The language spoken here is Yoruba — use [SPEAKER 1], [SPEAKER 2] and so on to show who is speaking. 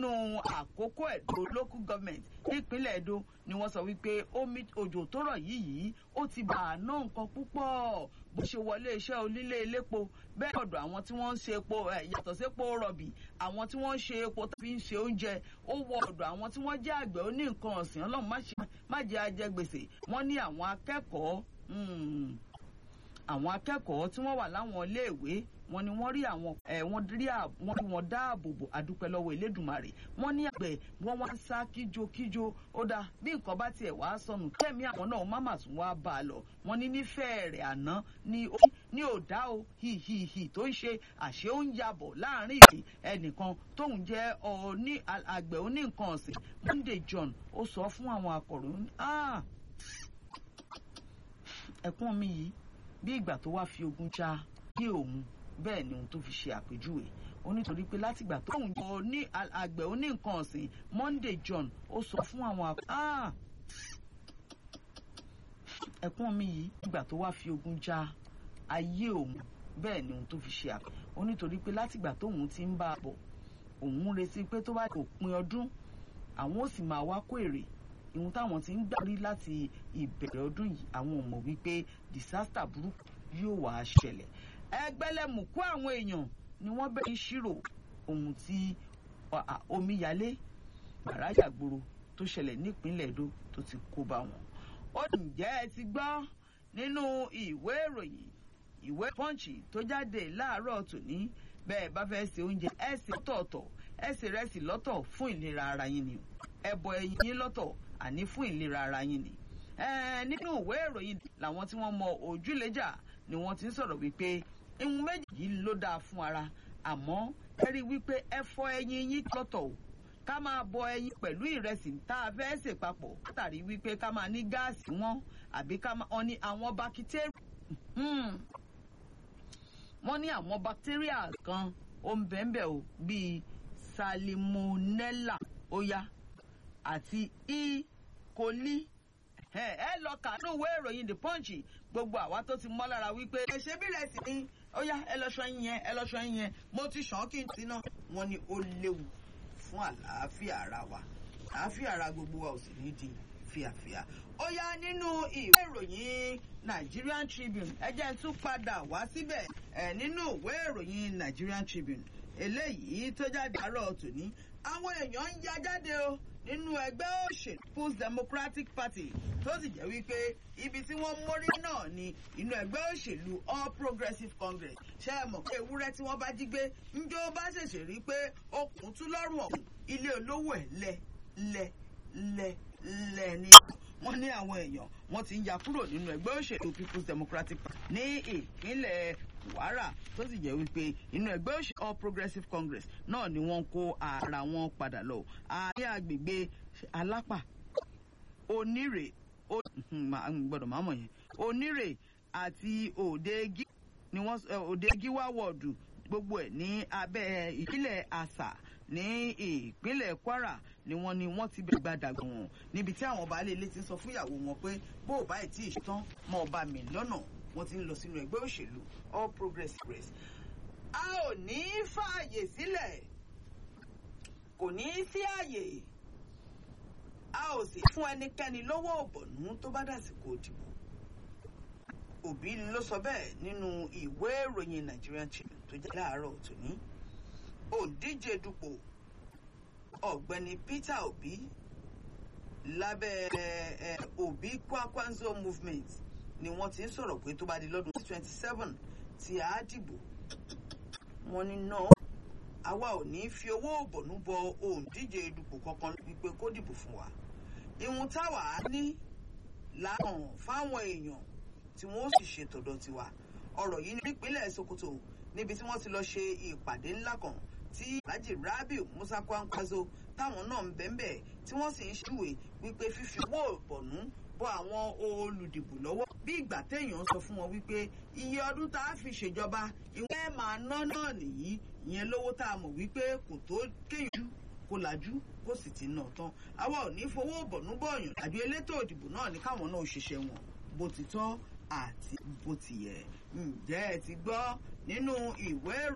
[SPEAKER 1] nínú àkókò Ẹdó local government nípínlẹ̀ Ẹdó ni wọ́n sọ wípé omi òjò tó rọ̀ yìí yìí ó ti bà á ná nǹkan púpọ̀ bó ṣe wọlé iṣẹ́ onílé elépo bẹ́ẹ̀ ọ̀dọ̀ àwọn tí wọ́n ń ṣe epo yàtọ̀ sí epo rọ̀bì àwọn tí wọ́n ń ṣe epo tó fi ń ṣe oúnjẹ ó wọ ọ̀dọ̀ àwọn tí wọ́n jẹ́ àgbẹ̀ oní nǹkan ọ̀sìn ọlọ́run má jẹ́ ajẹgbèsè wọ́n ní àwọn akẹ́kọ̀ọ́ àwọn akẹ́kọ̀ọ́ tí wọ́n wà láwọn iléèwé wọ́n ní wọ́n rí àwọn ẹ wọ́n rí wọ́n rí wọn dáàbò bò àdúpẹ́ lọ́wọ́ Elédùmarè wọ́n ní àgbẹ̀ wọ́n wá ń sá kíjokíjo ó dáa bí nǹkan bá tiẹ̀ wá sọnù kẹ́mi àwọn náà má mà tún wá bá a lọ wọ́n ní nífẹ̀ẹ́ rẹ̀ àná ní ó ní ò dá o hìhìhì tó ń ṣe àṣé ó ń yabọ̀ láàrin ìpè ẹnìkan tóun jẹ́ ọ̀ní àgbẹ̀ oní nǹkan ọ̀sìn Monday John ó sọ fún àwọn akọ̀ròyìn ẹ̀kún mi yìí bí ìgbà tó wá fi ogun já ní òun bẹ́ẹ̀ ni ohun tó fi ṣe àpèjúwe ó nítorí pé látìgbà tó ń jọ ní àgbẹ̀ oní nǹkan ọ̀sìn Monday John ó sọ fún àwọn ẹ̀kún mi yìí ìgbà tó wá fi ogun já ayé òun bẹ́ẹ̀ ni ohun tó fi ṣe àpèjúwe ó nítorí pé látìgbà tóun ti ń bá a bọ̀ òun retí pé tó bá òpin ọdún àwọn ò sì máa wá kó èrè ìhun táwọn ti ń gbàrí láti ìbẹ̀rẹ̀ ọdún yìí àwọn ò mọ̀ wípé disaster burúkú yóò wá ṣẹlẹ̀ ẹgbẹ́lẹ́mùkú àwọn èèyàn ni wọ́n bẹ̀rẹ̀ ìṣirò ohun tí omíyalé gbàráyàgbòrò tó ṣẹlẹ̀ nípínlẹ̀ Èdó tó ti kó bá wọn. ó ǹjẹ́ ẹ ti gbọ́ nínú ìwé ìròyìn ìwé pọ́ǹchì tó jáde láàárọ̀ tòní bẹ́ẹ̀ bá fẹ́ ṣe oúnjẹ ẹ ṣe lọ́tọ̀ọ̀tọ̀ ẹ ṣe rẹ́sì lọ́tọ̀ fún ìlera ara yín ni ẹ bọ ẹyin yín lọ́tọ̀ àní fún ìlera ara yín ni. nínú ìwé ìròyìn làwọn tí wọ́n mọ ojúlẹ̀jà ni wọ́n ti ń sọ̀rọ̀ wípé ihun méjì yìí ló dáa fún ara àmọ́ ẹ rí i wípé ẹ fọ ẹyin yín lọ́tọ̀ o ká máa bọ ẹyin pẹ̀lú ìrẹsì tá a fẹ́ sè papọ̀ látàrí wípé ká máa ní gáàsì wọn àbí ká máa ní àwọn bakitéríà wọ́n ní àwọn bakitéríà kan ó ń bẹ́ẹ̀ o bíi salmonella ó yá àti e. coli ẹ lọ kàánú ìwé ìròyìn the punch gbogbo àwa tó ti mọ́ lára wípé ẹ ṣe bí rẹ̀ sì ni ó yá ẹ lọ ṣọ́ yín yẹn ẹ lọ ṣọ́ yín yẹn mo ti ṣàn kí n ti ná wọ́n ní ó léwu fún àlàáfíà ara wa àlàáfíà ara gbogbo wa ò sì ní di fíàfíà ó yá nínú ìwé ìròyìn Nigerian Tribune ẹ jẹ́ tún padà wá síbẹ̀ ẹ̀ nínú ìwé ìròyìn Nigerian Tribune eléyìí tó jáde àárọ̀ tòní àwọn èèyàn ń ya jáde o nínú ẹgbẹ́ òṣèlú People's Democratic Party tó sì jẹ́ wípé ibi tí wọ́n mórí náà ni inú ẹgbẹ́ òṣèlú All Progressives Congress ṣe é mọ̀ pé ewúrẹ́ tí wọ́n bá jí gbé njó bá ṣèṣe rí pé okùn tún lọ́rùn ọ̀hún ilé olówó ẹ̀ lẹ lẹ lẹ lẹ ní wọ́n ní àwọn èèyàn wọ́n ti ń ya kúrò nínú ẹgbẹ́ òṣèlú People's Democratic Party ní ìpínlẹ̀ Kwara tó sì jẹ́ wípé inú ẹgbẹ́ òṣèlú All Progressives Congress náà ni wọ́n kó ara wọn padà lọ àárín agbègbè Alápà Onírè gbọ́dọ̀ máa mọ̀ yẹn Onírè àti Òdegi ni wọ́n Òdegi wá wọ̀ọ̀dù gbogbo ẹ̀ ní abẹ́ ìpínlẹ̀ Àṣà ní ìpínlẹ̀ Kwara ni wọ́n ní wọ́n ti bẹ̀ gbàdàgbọ̀n wọn níbi tí àwọn baálé ilé ti sọ fún ìyàwó wọn pé bó o bá ẹ̀ tí ì tán mọ́ ọba mi lọ́nà wọ́n ti ń lọ sínú ẹgbẹ́ òṣèlú All Progressives a ò ní fààyè sílẹ̀ kò ní sí àyè a ò sì fún ẹnikẹ́ni lọ́wọ́ òbọ̀nú tó bá dàsìkò òdìbò Òbí ló sọ bẹ́ẹ̀ nínú ìwé ìròyìn Nigerian Tribune tó jẹ́ láàárọ̀ tòní òǹdíje dupò ọ̀gbẹ́ni Peter Obi lábẹ́ Obi Kwakwanzo movement ni wọ́n ti ń sọ̀rọ̀ pé tó bá di lọ́dún twenty seven tí a dìbò wọ́n ní náà àwa ò ní fi owó òbọ̀nú bọ òǹdíje dupò kankan wípé kó dìbò fún wa ìhun táwa á ní láhàn fáwọn èèyàn tí wọ́n ó sì ṣe tọ̀dọ̀ tiwa ọ̀rọ̀ yìí ní ìpínlẹ̀ Sokoto níbi tí wọ́n ti lọ ṣe ìpàdé ńlá kan tí Alhaji Rabiu Musa Kwankwaso táwọn náà ń bẹ́ńbẹ́ tí wọ́n sì ń ṣúwe wípé fífi owó ìbọ̀nú bọ àwọn olùdìbò lọ́wọ́ bí ìgbà téèyàn sọ fún wọn wípé iye ọdún tá a fi ṣèjọba ìwé máa ná náà nìyí ìyẹn lówó tá a mọ̀ wípé kò tó kéèyàn kó lajú kó sì ti nà tán àwa ò ní fowó ìbọ̀nú bọ̀yàn àjọ elétò òdìbò náà ní káwọn náà ṣiṣẹ́ wọn bó ti tọ́ àti bó ti yẹ ǹjẹ́ ẹ ti gbọ́ nínú ìwé